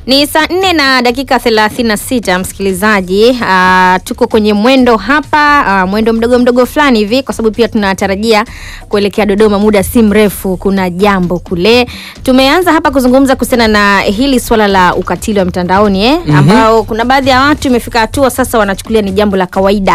Ni saa nne na dakika 36 msikilizaji. Uh, tuko kwenye mwendo hapa uh, mwendo mdogo mdogo fulani hivi, kwa sababu pia tunatarajia kuelekea Dodoma muda si mrefu. Kuna jambo kule, tumeanza hapa kuzungumza kuhusiana na hili swala la ukatili wa mtandaoni eh, Mhm. ambao kuna baadhi ya watu imefika hatua sasa wanachukulia ni jambo la kawaida,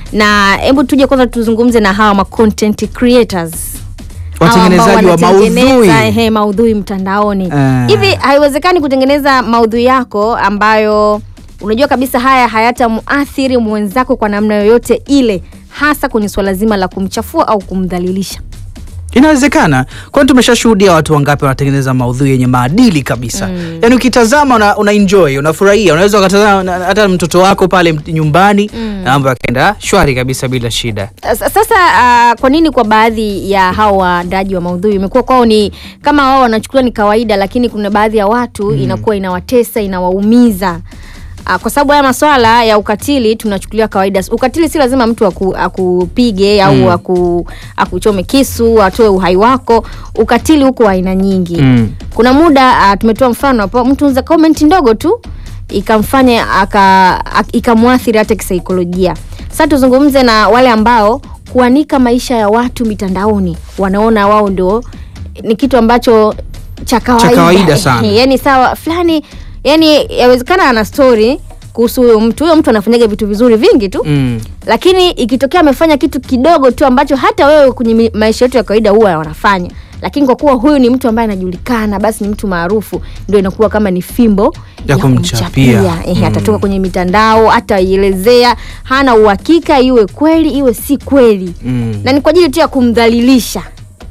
na hebu tuje kwanza tuzungumze na hawa ma content creators Hawa ambao Watengenezaji wa wanatengeneza, maudhui. ehe, maudhui mtandaoni Ah. hivi haiwezekani kutengeneza maudhui yako ambayo unajua kabisa haya hayatamuathiri mwenzako kwa namna yoyote ile hasa kwenye swala zima la kumchafua au kumdhalilisha Inawezekana, kwani tumeshashuhudia watu wangapi wanatengeneza maudhui yenye maadili kabisa. Mm. Yaani ukitazama una, una enjoy, unafurahia, unaweza ukatazama na- hata mtoto wako pale m- nyumbani Mm. na mambo yakaenda shwari kabisa bila shida. Sa- sasa ah, kwa nini kwa baadhi ya hao waandaji wa maudhui imekuwa kwao ni kama wao wanachukulia ni kawaida lakini kuna baadhi ya watu inakuwa inawatesa inawaumiza Ah, kwa sababu haya maswala ya ukatili tunachukulia kawaida. Ukatili si lazima mtu aku, akupige au Mm. aku, akuchome kisu atoe uhai wako. Ukatili huko wa aina nyingi. Mm. Kuna muda uh, tumetoa mfano hapo, mtu za comment ndogo tu ikamfanya aka ak- ikamwathiri hata kisaikolojia. Sasa tuzungumze na wale ambao kuanika maisha ya watu mitandaoni wanaona wao ndio ni kitu ambacho cha kawaida, kawaida sana. yani sawa fulani, yani yawezekana ana story kuhusu huyo mtu, huyo mtu anafanyaga vitu vizuri vingi tu Mm. lakini ikitokea amefanya kitu kidogo tu ambacho hata wewe kwenye mi- maisha yetu ya kawaida huwa wanafanya, lakini kwa kuwa huyu ni mtu ambaye anajulikana, basi ni mtu maarufu, ndio inakuwa kama ni fimbo Ya kumchapia. Ehe, Mm. atatoka kwenye mitandao, ataielezea, hana uhakika iwe kweli iwe si kweli, Mm. na ni kwa ajili tu ya kumdhalilisha.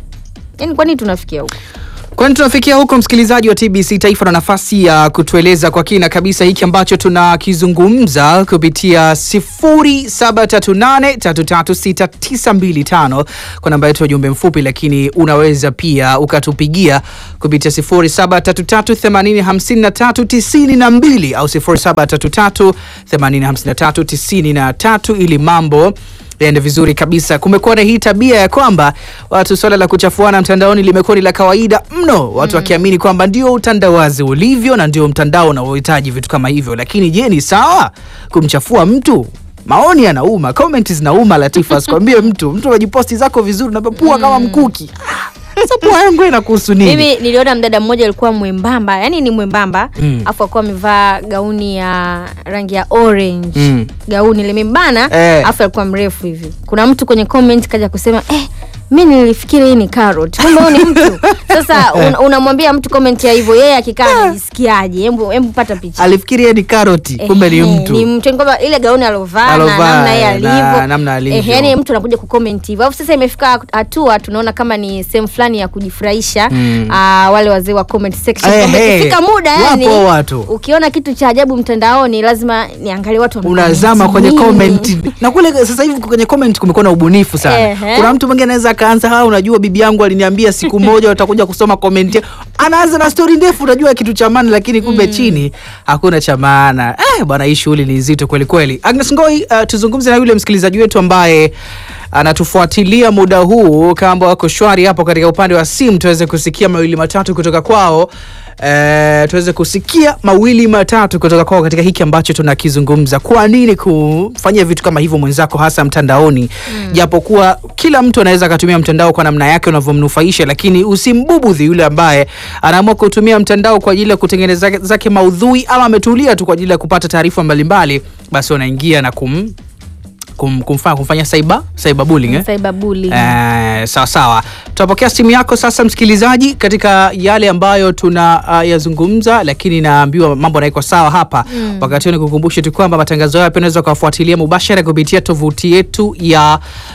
Yani kwa nini tunafikia huko? Kwani tunafikia huko, msikilizaji wa TBC Taifa, na nafasi ya kutueleza kwa kina kabisa hiki ambacho tunakizungumza kupitia 0738336925 kwa namba yetu ya ujumbe mfupi, lakini unaweza pia ukatupigia kupitia 0733805392 au 0733805393 ili mambo yaende vizuri kabisa. Kumekuwa na hii tabia ya kwamba watu swala la kuchafuana mtandaoni limekuwa ni la kawaida mno, watu wakiamini kwamba ndio utandawazi ulivyo na ndio mtandao unaohitaji vitu kama hivyo. Lakini je, ni sawa kumchafua mtu? Maoni yanauma, comment zinauma. Latifa, asikwambie mtu mtu unajiposti zako vizuri, unapapua kama mkuki. Ah, Sasa pua yangu inakuhusu nini? Mimi niliona mdada mmoja alikuwa mwembamba, yani ni mwembamba Mm. afu alikuwa amevaa gauni ya rangi ya orange Mm. gauni limembana Eh. afu alikuwa mrefu hivi. Kuna mtu kwenye comment kaja kusema eh, mi nilifikiri hii ni carrot, kumbe huyu ni mtu. Sasa un, unamwambia mtu comment ya hivyo, yeye akikaa anajisikiaje? Hebu hebu pata picha. Alifikiri yeye ni karoti, kumbe ni Ehe, mtu. ni mtu yani kwamba ile gauni alovaa na Alovaa, namna yeye na alivyo namna alivyo. Ehe, yani mtu anakuja kucomment hivyo alafu sasa imefika hatua tunaona kama ni sehemu fulani ya kujifurahisha Mm. ah, wale wazee wa comment section kwamba Ehe, ikifika muda wapo yani watu. ukiona kitu cha ajabu mtandaoni lazima niangalie watu wame unazama comment kwenye nini. comment na kule sasa hivi kwenye comment kumekuwa na ubunifu sana Ehe. kuna mtu mwingine anaweza akaanza ha unajua bibi yangu aliniambia siku moja watakuja kusoma comment ya-" anaanza na story ndefu unajua kitu cha maana lakini kumbe chini hakuna cha maana eh, bwana hii shughuli ni nzito kweli kweli Agnes Ngoi uh, tuzungumze na yule msikilizaji wetu ambaye anatufuatilia muda huu kama wako shwari hapo katika upande wa simu tuweze kusikia mawili matatu kutoka kwao Eh, tuweze kusikia mawili matatu kutoka kwao katika hiki ambacho tunakizungumza. Kwa nini kufanyia vitu kama hivyo mwenzako, hasa mtandaoni? Japokuwa kila mtu anaweza akatumia mtandao kwa namna yake unavyomnufaisha, lakini usimbubudhi yule ambaye anaamua kutumia mtandao kwa ajili ya kutengeneza zake maudhui ama ametulia tu kwa ajili ya kupata taarifa mbalimbali, basi wanaingia na kum, kum, kumfanya, kumfanya cyber, cyber bullying, eh? Cyberbullying. Eh, sawa sawa, tutapokea simu yako sasa, msikilizaji, katika yale ambayo tuna uh, yazungumza, lakini naambiwa mambo yanaiko sawa hapa mm. Wakati huo nikukumbushe tu kwamba matangazo haya pia unaweza kuwafuatilia mubashara kupitia tovuti yetu ya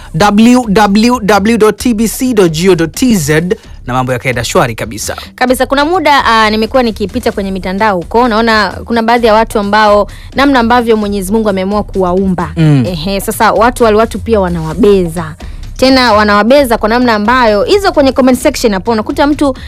www.tbc.go.tz na mambo yakaenda shwari kabisa. kabisa kuna muda uh, nimekuwa nikipita kwenye mitandao huko naona kuna baadhi ya watu ambao namna ambavyo mwenyezi mungu ameamua kuwaumba Mm. Ehe, sasa watu wale watu pia wanawabeza tena wanawabeza kwa namna ambayo hizo kwenye comment section hapo unakuta mtu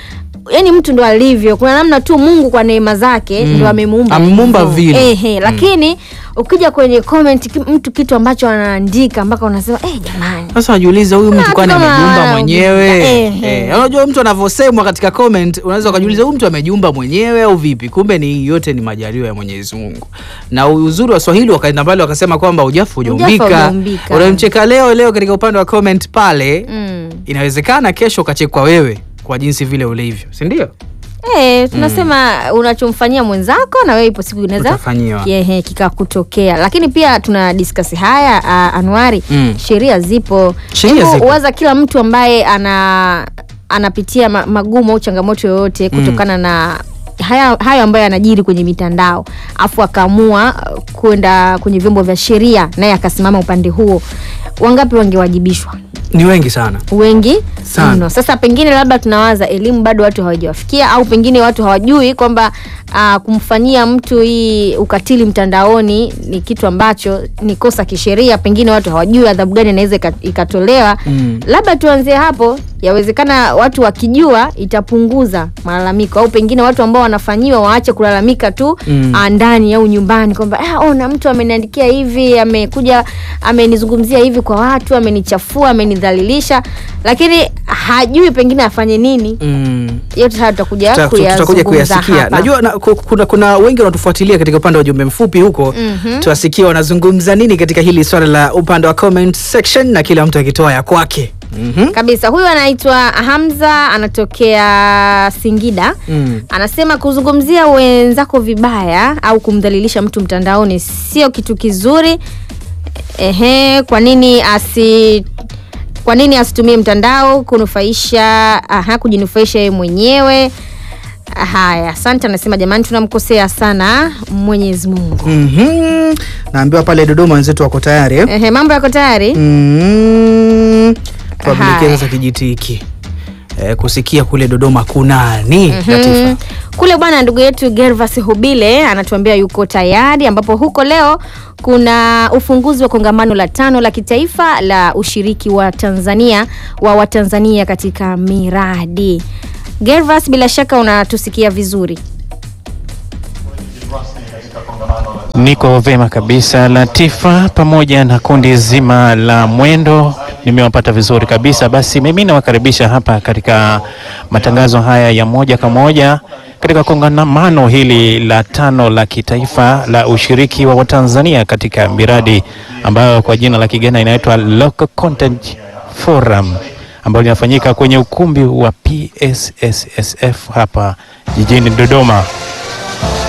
yani mtu ndo alivyo kuna namna tu mungu kwa neema zake Mm. ndo amemuumba Amemuumba hivyo. vile. Ehe, lakini ukija kwenye comment ki- mtu kitu ambacho anaandika mpaka unasema eh, jamani Sasa najiuliza huyu mtu Kuna kwani watu kama amejiumba wana- mwenyewe? eh, Eh, eh. unajua mtu anavyosemwa katika comment unaweza ukajiuliza huyu mtu amejiumba mwenyewe au vipi? Kumbe ni yote ni majaliwa ya Mwenyezi Mungu. Na uzuri wa Swahili wakaenda mbali wakasema kwamba ujafu hujaumbika. hujaumbika. Unamcheka leo leo katika upande wa comment pale, mm. inawezekana kesho ukachekwa wewe kwa jinsi vile ulivyo, si ndio? Eh, tunasema unachomfanyia mwenzako na wewe ipo siku inaweza Utafanyiwa. Ehe, kikakutokea lakini pia tuna discuss haya uh, Anuari Mm. sheria zipo Sheria Hebu zipo. waza kila mtu ambaye ana anapitia ma, magumu au changamoto yoyote kutokana na haya, hayo ambayo yanajiri kwenye mitandao afu akaamua uh, kwenda kwenye vyombo vya sheria naye akasimama upande huo wangapi wangewajibishwa Ni wengi sana. wengi Sana. mno. Sasa pengine labda tunawaza elimu bado watu hawajawafikia, au pengine watu hawajui kwamba uh, kumfanyia mtu hii ukatili mtandaoni ni kitu ambacho ni kosa kisheria. Pengine watu hawajui adhabu gani inaweza ika- ikatolewa. Mm. Labda tuanzie hapo, yawezekana watu wakijua itapunguza malalamiko, au pengine watu ambao wanafanyiwa waache kulalamika tu Mm. ah, ndani au nyumbani kwamba ah, ona mtu ameniandikia hivi, amekuja amenizungumzia hivi kwa watu, amenichafua, amenidhalilisha, lakini hajui pengine afanye nini. Mm. Yote haya tutakuja Tuta- tutakuja kuyazungumza kuyasikia. hapa. Najua na, ku- kuna, kuna wengi wanatufuatilia katika upande wa jumbe mfupi huko Mhm. tuwasikia wanazungumza nini katika hili swala la upande wa comment section na kila mtu akitoa ya kwake. Mhm. kabisa. Huyu anaitwa Hamza, anatokea Singida. Mm. Anasema kuzungumzia wenzako vibaya au kumdhalilisha mtu mtandaoni sio kitu kizuri. Ehe, kwa nini asi kwa nini asitumie mtandao kunufaisha aha, kujinufaisha yeye mwenyewe? Haya, asante. Anasema jamani, tunamkosea sana Mwenyezi Mungu. Mhm. Naambiwa pale Dodoma wenzetu wako tayari eh? Ehe, mambo yako tayari? Mhm. Tuwapelekee Haya. sasa kijiti hiki eh, kusikia kule Dodoma kunani Latifa. Mm. Kule bwana, ndugu yetu Gervas Hubile anatuambia yuko tayari, ambapo huko leo kuna ufunguzi wa kongamano la tano la kitaifa la ushiriki wa Tanzania wa Watanzania katika miradi. Gervas, bila shaka unatusikia vizuri. Niko vema kabisa Latifa, pamoja na kundi zima la Mwendo, nimewapata vizuri kabisa. Basi mimi nawakaribisha hapa katika matangazo haya ya moja kwa moja katika kongamano hili la tano la kitaifa la ushiriki wa Watanzania katika miradi ambayo kwa jina la kigeni inaitwa Local Content Forum ambayo linafanyika kwenye ukumbi wa PSSSF hapa jijini Dodoma.